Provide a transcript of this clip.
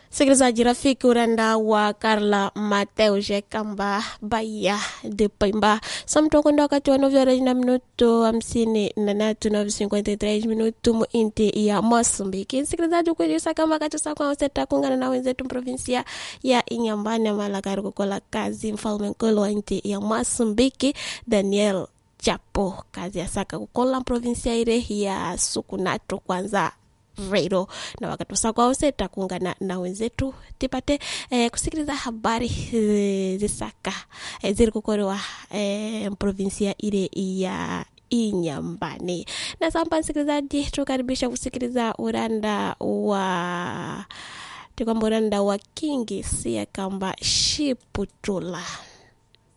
Msikilizaji rafiki, uranda wa Karla Mateo Jekamba Bahia de Pemba samtokwenda wakati wa novya na minuto hamsini na tatu na 53 minuto mu inti ya Mosambiki. Msikilizaji kujusa kama katusa kwa useta kungana na wenzetu provinsia ya Inyambani Malakari kukola kazi mfalme nkulu wa inti ya Mosambiki Daniel Chapo kazi ya saka kukola provinsia ile ya Sukunato kwanza redio na wakati wasakwa useta kuungana na wenzetu tipate eh, kusikiliza habari eh, zisaka eh, ziri kukorewa eh, provinsia ile ya Inyambani. Na samba msikilizaji, tukaribisha kusikiliza uranda wa tikwamba uranda wa kingi siya kamba shiputula